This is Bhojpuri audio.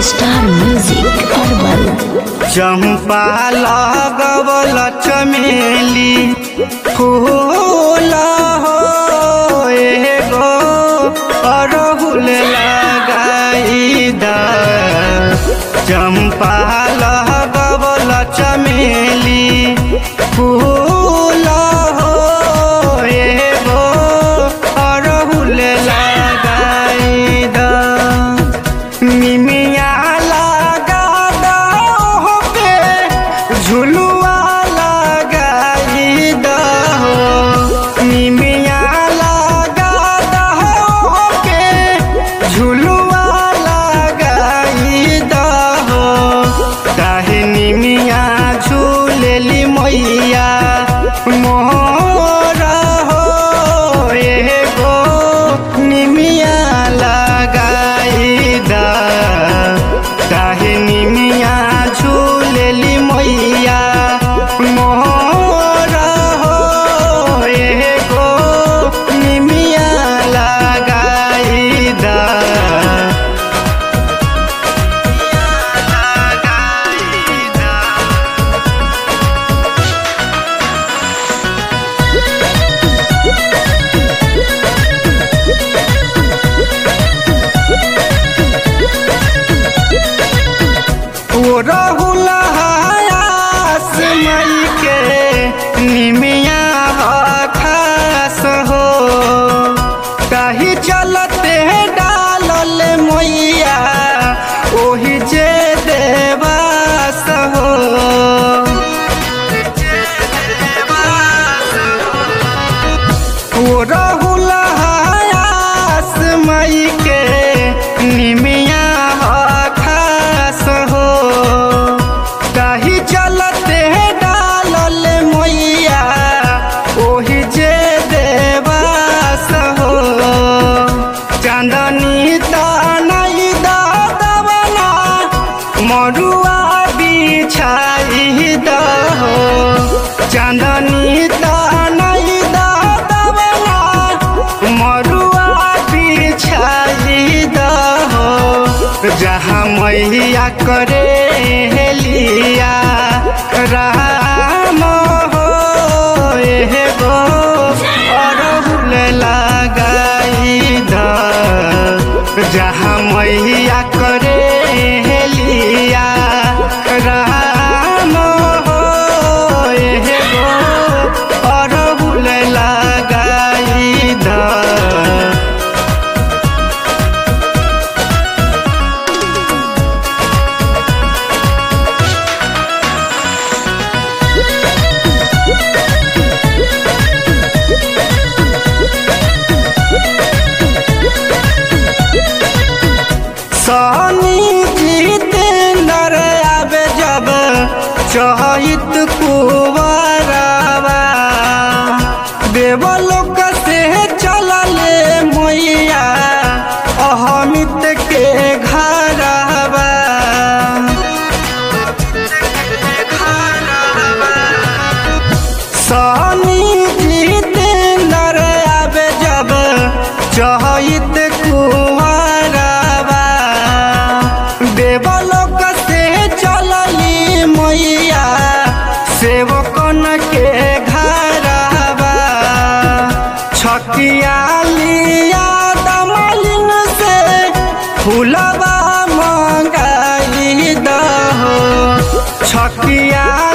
स्टार म्यूजिक अरबल चंपा लगवल चमेली फूल हो एगो अरहुल लगाई द चंपा लगवल चमेली फूल हो एगो अरहुल लगाई द मिमिया लगा दहो पे झुलुआ लगाई दहो मिमिया लगा दहो पे झुलुआ लगाई दहो काहे निमिया झूलेली मैया मोर हो एगो निमिया लगाई दा काहे निमिया झूलेली मैया मोर हो एगो निमिया लगाई दा लगाई दा ओ राहुल हयास मई के निमिया खास हो कही चलते डालल मैया ओही जे देवास हो ओ राहुल हयास मई के निमिया खास हो कही चलते डालल मैया ओही जे देवास हो चांदनी तानई दबना मरुआ बिछाई दहो चांदनी तानई दबना मरुआ बिछाई दहो जहाँ मैया करे हेलिया राम हो एगो अरहुल लगाई द जहाँ मैया करे हेलिया राम हो एगो अरहुल लगाई द सनी जितेंद्र आवे जब चहित कुवरवा देवलोक से चलले मैया अहमित के घरवा सनी जितेंद्र आवे जब चहित कुवरवा देवलोक से चलली मैया सेवकन के घरवा छकिया लिया दमलिन से फूलवा मंगाई दहो छकिया